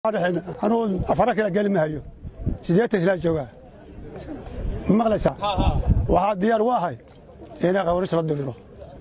anuu afara kala geli ma hayo siddeetan ilaa joogaa ma maqlaysaa waxaa diyaar u ahay inaa qawris la diriro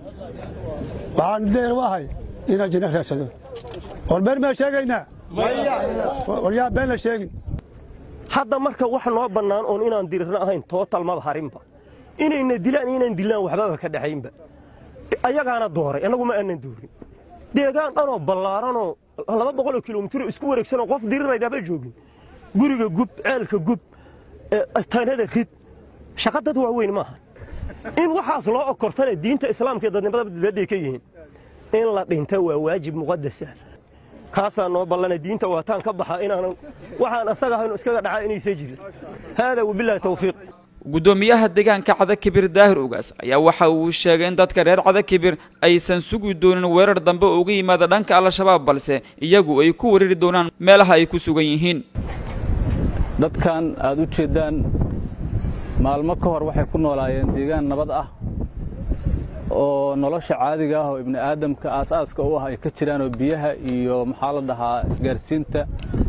waxaan diyaar u ahay inaan jinno raadsado war been maa sheegaynaa war yaa been la sheegin hadda marka wax noo bannaan oon inaan dirirno ahayn tootal maba harinba inayna dilaan inaan dilaan waxbaba ka dhexaynba ayagaana dooray annagu ma aanan doorin deegaan dhanoo ballaaranoo laba boqoloo kilomitiro isku wareegsanoo qof diriraydaaba joogin guriga gub ceelka gub tanada rid shaqa dad waaweyn maaha in waxaas loo okortana diinta islaamka ee dadnimada dibadday ka yihiin in la dhinta waa waajib muqadasa kaasaa noo ballana diinta waataan ka baxa inaanan waxaan asaga ahaynu iskaga dhacaa inaysa jirin haadaa wabilaahi tawfiiq guddoomiyaha deegaanka cadakibir daahir ugaas ayaa waxa uu sheegay in dadka reer cadakibir aysan sugi doonin weerar dambe oo uga yimaada dhanka al-shabaab balse iyagu ay ku weerari doonaan meelaha ay ku sugan yihiin dadkan aad u jeeddaan maalmo ka hor waxay ku noolaayeen deegaan nabad ah oo nolosha caadiga ah oo ibni aadamka aasaaska u ah ay ka jiraanoo biyaha iyo maxaa la dhahaa isgaarsiinta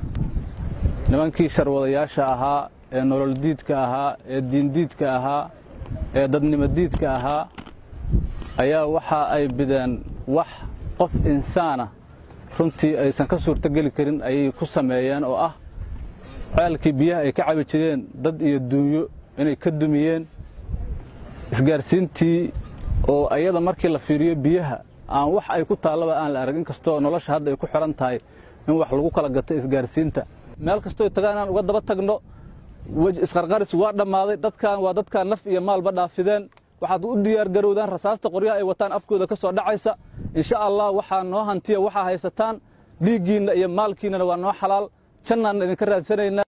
nimankii sharwadayaasha ahaa ee nolol diidka ahaa ee diindiidka ahaa ee dadnimodiidka ahaa ayaa waxa ay bideen wax qof insaana runtii aysan ka suurtogeli karin ayay ku sameeyeen oo ah ceelkii biyaha ay ka cabi jireen dad iyo duunyo inay ka dumiyeen isgaarsiintii oo ayada markii la fiiriyo biyaha aan wax ay ku taallaba aan la arag in kastoo nolosha hadda ay ku xidhan tahay in wax lagu kala gato isgaarsiinta meel kastoo tagaan inaan uga daba tagno isqarqaris waa dhammaaday dadkan waa dadkaan naf iyo maalba dhaafideen waxaad u diyaargarowdaan rasaasta qoryaha ay wataan afkooda ka soo dhacaysa insha allah waxaa noo hantiya waxaa haysataan dhiiggiinna iyo maalkiinnana waa noo xalaal jannaan idinka raadsanaynaa